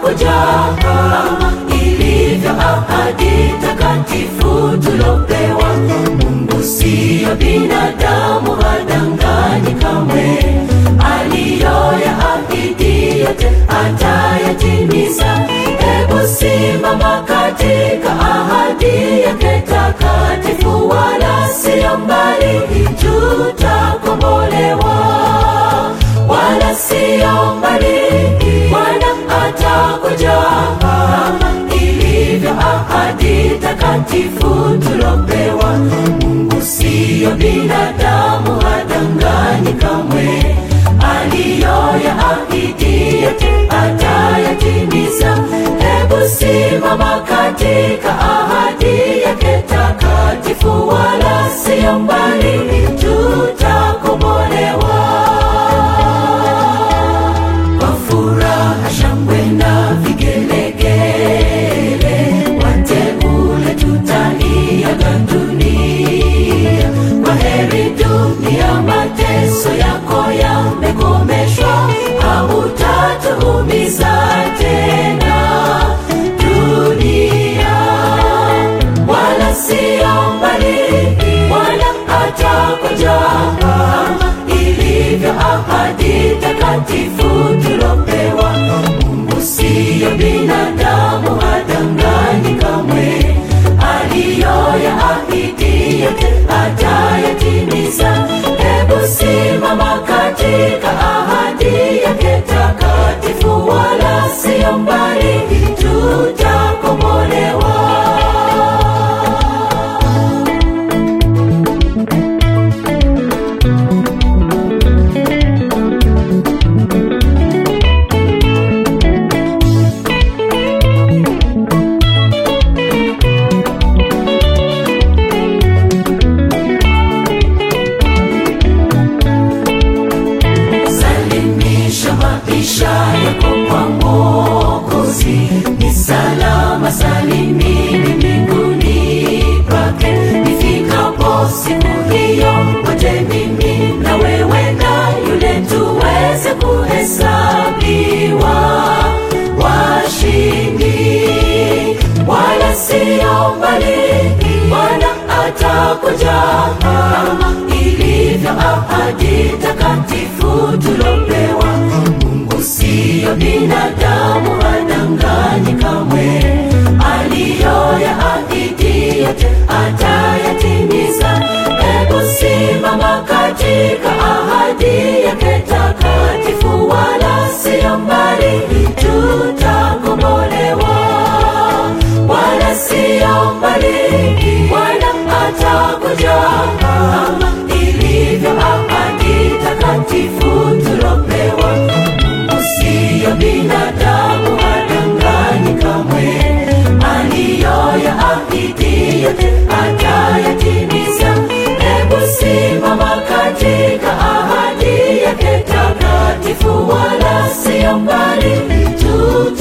atakuja ilivyo ahadi takatifu tulopewa. Mungu siyo binadamu, hadanganyi kamwe. Aliyoyaahidi yote atayatimiza. Hebu simama katika ahadi yake takatifu, wala siyo mbali, tutakombolewa wala siyo mbali, Bwana atakuja ilivyo ahadi takatifu tulopewa. Mungu siyo binadamu, hadanganyi kamwe. Aliyoyaahidi yote atayatimiza. Hebu simama katika ahadi yake takatifu, wala siyo mbali, tutakombolewa kwa furaha, shangwe na vigelegele, wateule tutaiaga dunia. Kwa heri dunia, mateso yako yamekomeshwa, hautatuumiza tena dunia, wala siyo mbali, Bwana atakuja ilivyo ahadi takatifu tulopewa. Mungu siyo binadamu, hadanganyi kamwe. Aliyoyaahidi yote atayatimiza. Hebu simama katika ahadi yake takatifu, wala siyo mbali, tutakombolewa. Salimisha maisha yako kwa Mwokozi, ni salama salimini mbinguni pake. Nifikapo siku hiyo, wote mimi na wewe na yule tuweze kuhesabiwa washindi, wala siyo mbali, Bwana atakuja ilivyo ahadi takatifu tulopewa. Mungu siyo binadamu, hadanganyi kamwe. Aliyoyaahidi yote atayatimiza. Hebu simama katika ahadi yake takatifu, wala siyo mbali, tutakombolewa wala siyo mbali, Bwana atakuja ilivyo ahadi takatifu tulopewa. Mungu siyo binadamu, hadanganyi kamwe. Aliyoyaahidi yote atayatimiza. Hebu simama katika ahadi yake takatifu, wala siyo mbali, tuta